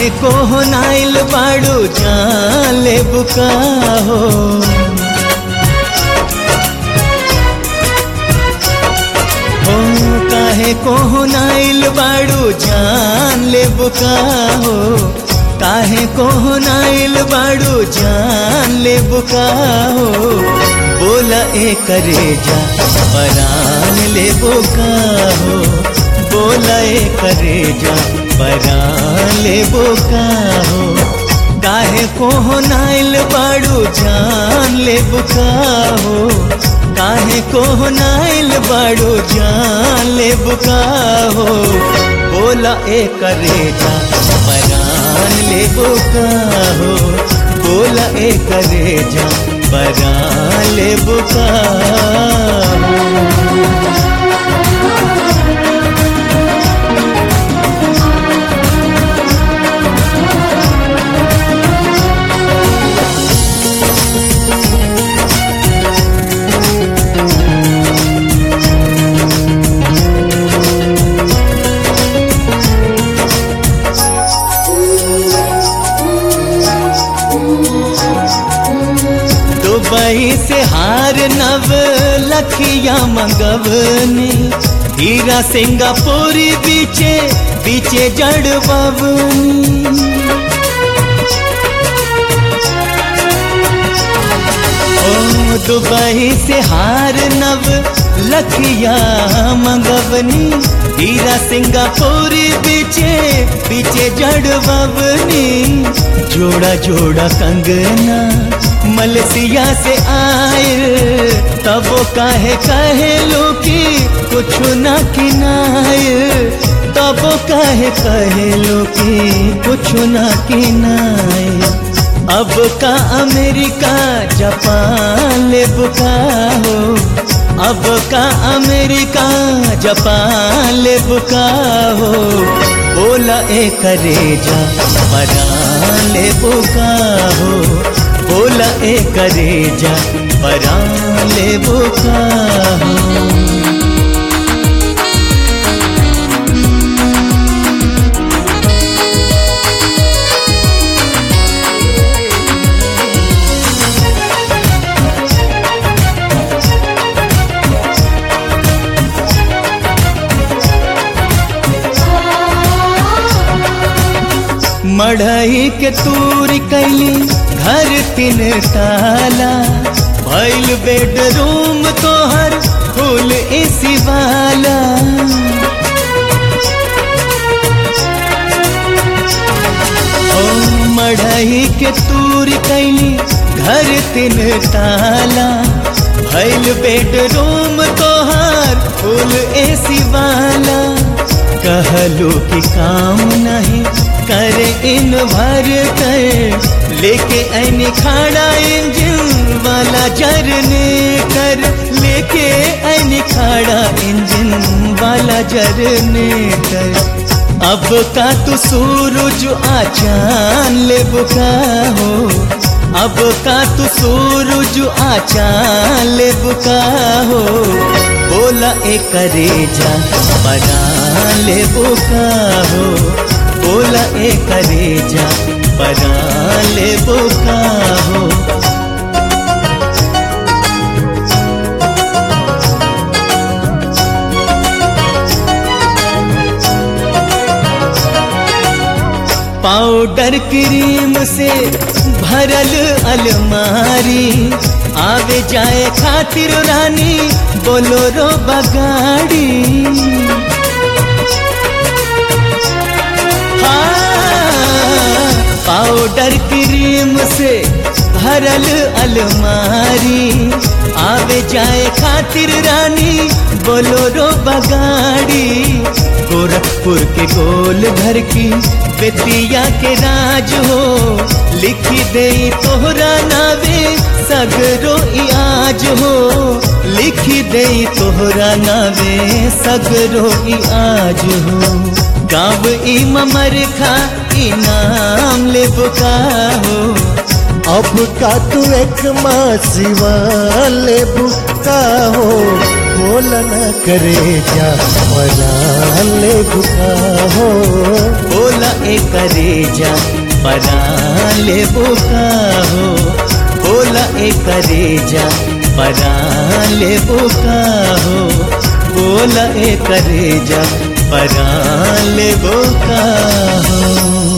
काहे को हो नाइल बाड़ू जान ले बुका हो हो काहे को हो नाइल बाड़ू जान ले बुका हो काहे को हो नाइल बाड़ू जान ले बुका हो बोला ए करे जा परान ले बुका हो बोला ए करे जा परान ले बुका हो काहे को हो नाइल बाड़ू जान ले बुका हो काहे को हो नाइल बाड़ू जान ले बुका हो बोला ए करे जा परान ले बुका हो बोला ए करे जा परान ले बुका हो दुबई से हार नव लखिया मंगवनी हीरा सिंगापुरी बीचे बीचे जड़ बवनी ओ दुबई से हार नव लखिया मंगवनी हीरा सिंगापुरी बीचे बीचे जड़ बवनी जोड़ा जोड़ा कंगना मलसिया से आए तब काहे कहे लो कि कुछ ना किनाए तब काहे कहे लो कि कुछ ना किनाए अब का अमेरिका जापान ले बुका हो अब का अमेरिका जापान ले बुका हो बोला ए करे जा परान ले बुका हो बोला ए करे जा परान ले बुका हो मढ़ई के तूरी कैली घर तीन ताला भैल बेडरूम तोहर फूल एसी वाला ओ मढ़ई के तूरी कैली घर तीन ताला भैल बेडरूम तोहर फूल एसी वाला कहलो कि काम नहीं करे इन भर कर लेके ऐनी खाड़ा इंजन वाला जरने कर लेके ऐनी खाड़ा इंजन वाला जरने कर अब का तू सूरज आचान ले बुका हो अब का तू सूरज आचान ले बुका हो बोला ए करे जा बना ले बुका हो बोला ए करे जा बना ले बुका हो पाउडर क्रीम से भरल अलमारी आवे जाए खातिर रानी बोलोरो बगाड़ी हाँ, पाउडर क्रीम से भरल अलमारी आवे जाए खातिर रानी बोलोरो बगाड़ी गोरखपुर के गोल घर की बेतिया के राज हो लिखी दे तोहरा नावे सगरो आज हो लिखी दे तोहरा नावे सगरो आज हो गाँव ई ममर खा इनाम ले बुका हो अब का तू एक माँ सिवा ले बुका हो बोल न करे जा परान ले बुका हो बोला ए करेजा परान ले बुका हो बोला ए करेजा परान ले बुका हो बोला ए करेजा परान ले बुका हो